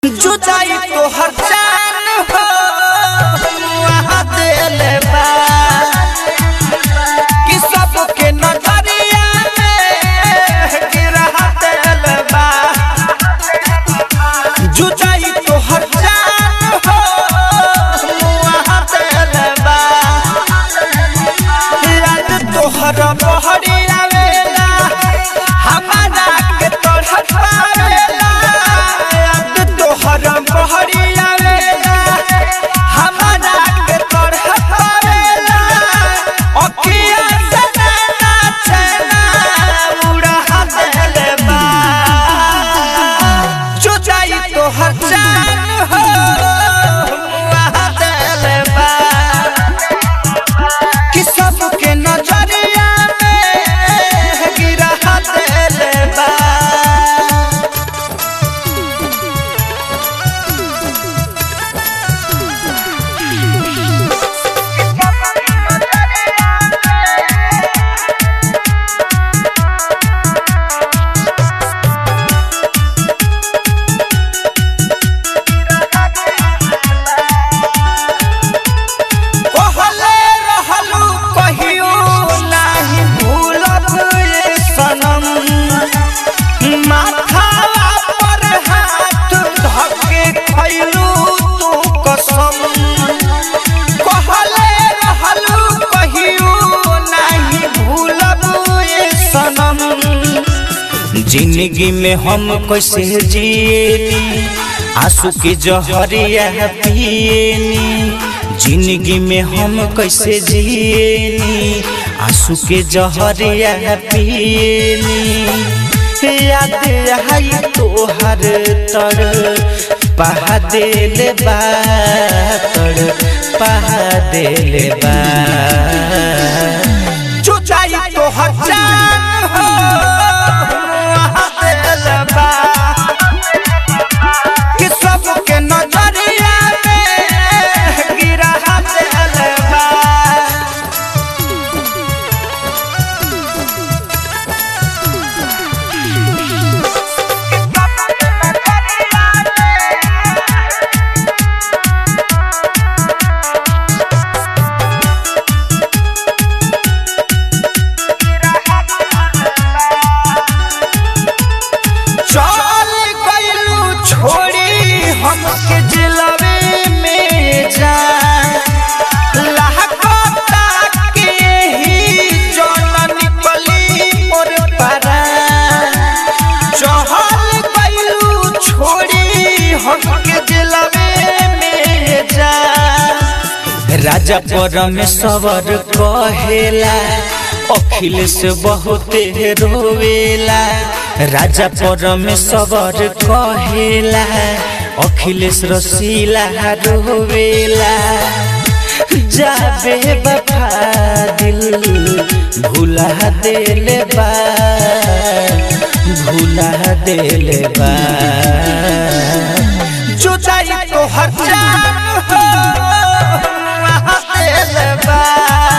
जुदाई तोहर जान हो वहाँ दिल बा कि सबके नजरिया में गिरा दिल बा जुदाई तोहर जान हो वहाँ दिल बा याद तोहर बहरी आवेला हमारा के तोहर पावेला याद तोहर बहरी आवेला हमारा के तोहर पावेला अखिया से नैना चैना उड़ा देले बा जुदाई तोहर जान हो वहाँ देले बा कि सबके नजरिया में गिरा दिल बा कहले रहलू कहियो नाही भूलब ये सनम माथावा पर हाथ धके खैलू तू कसम कहले रहलू कहियो नाही भूलब ये सनम जिंदगी में हम कैसे जिएनी आंसू के जहरिया पिएनी जिंदगी में हम कैसे जिएनी आंसू के जहरिया पिएनी याद आई तोहर तर पहा देले बा तर पहा देले बा जुदाई तोहर जान हो वहाँ दिल बा कि सबके नजरिया में गिरा दिल बा चल गइलू छोड़ी हमके जिलवे में जा लहकता के ही जन निकली मोर पारा चहल गइलू छोड़ी हमके जिलवे में जा राजा परमेश्वर कहेला अखिलेश बहुते रोवेला राजा परमेश्वर कहेला अखिलेश रसीला रोवेला जाबे बफा दिल भुला देले बा भुला देले बा जुदाई तोहर जान हो वहाँ दिल बा